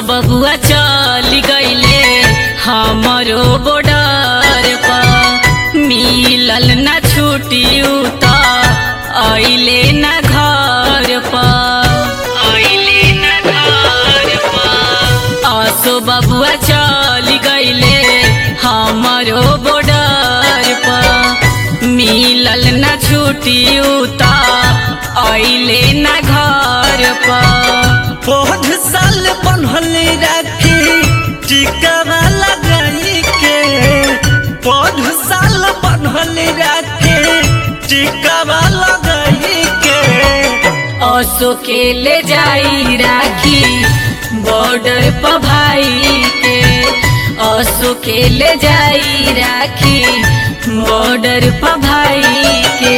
बबुआ चल गईले हमरो बॉर्डर पर मिलल ना छुट्टी त अइले ना घर पर अइले ना घर पर असो बबुआ चल गईले हमरो बॉर्डर पर मिलल ना छुट्टी त अइले ना घर पर बहुत साल बनल राखी टिकावा लगाई के बहुत साल बनल राखी टिकावा लगाई के असो के ले जाई राखी बॉर्डर पर भाई के असो के ले जाई राखी बॉर्डर पर भाई के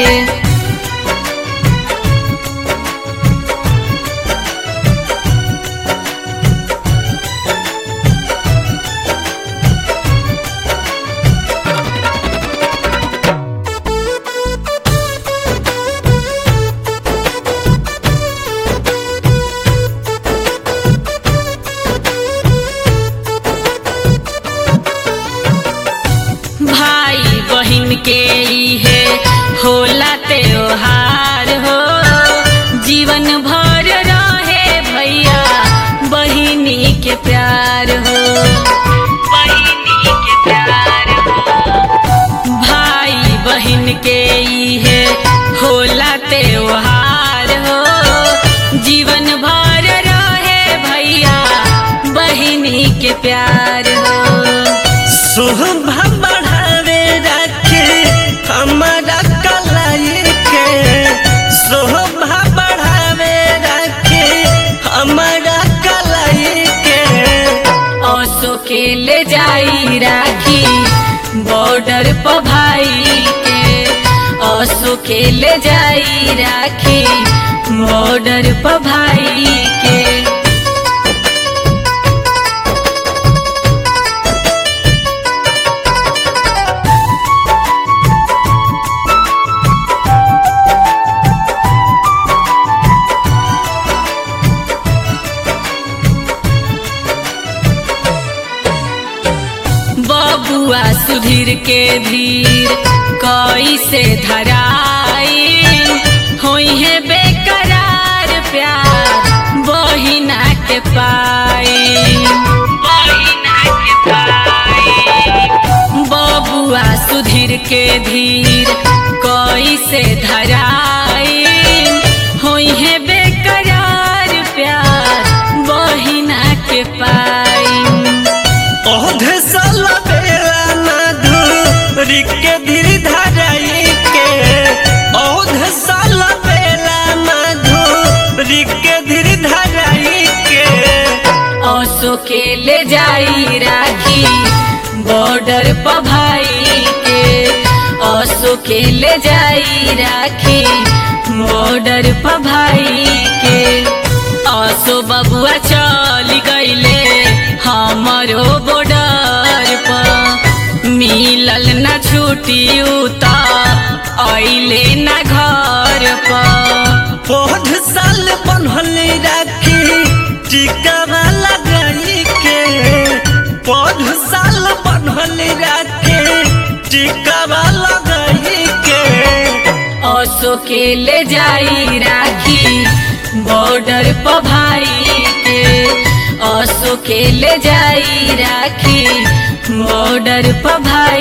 भाई बहिन के इहे होला त्योहार हो जीवन भर रहे भैया बहिनी के प्यार हो बहिनी के प्यार हो भाई बहिन के इहे होला त्योहार हो जीवन भर रहे भैया बहिनी के प्यार हो शोभा बढ़ावे राखे हमारा कलाई के शोभा बढ़ावे राखे हमारा कलाई के असो के ले जाई राखी बॉर्डर पर भाई के असो के ले जाई राखी बॉर्डर पर भाई के बबुआ सुधीर के धीर कैसे धराई होई है बेकरार प्यार बहिना के पाई बहिना के पाई बबुआ सुधीर के धीर कैसे धराई होई है बेकरार प्यार बहिना के पाई औधे साल बेला ना धूरी के धीर धराई के औधे साल बेला ना धूरी के धीर धराई के असो के ले जाई राखी बॉर्डर पर भाई के असो के ले जाई राखी बॉर्डर पर भाई के असो बबुआ चल गईले हमरो बॉर्डर पर मिलल ना छुट्टी त अइले ना घर पर बहुत साल बनल राखी टिकावा लगाई के बहुत साल बनल राखी टिकावा लगाई के असो के ले जाई राखी बॉर्डर पर भाई के असो के ले जाई राखी बॉर्डर पर भाई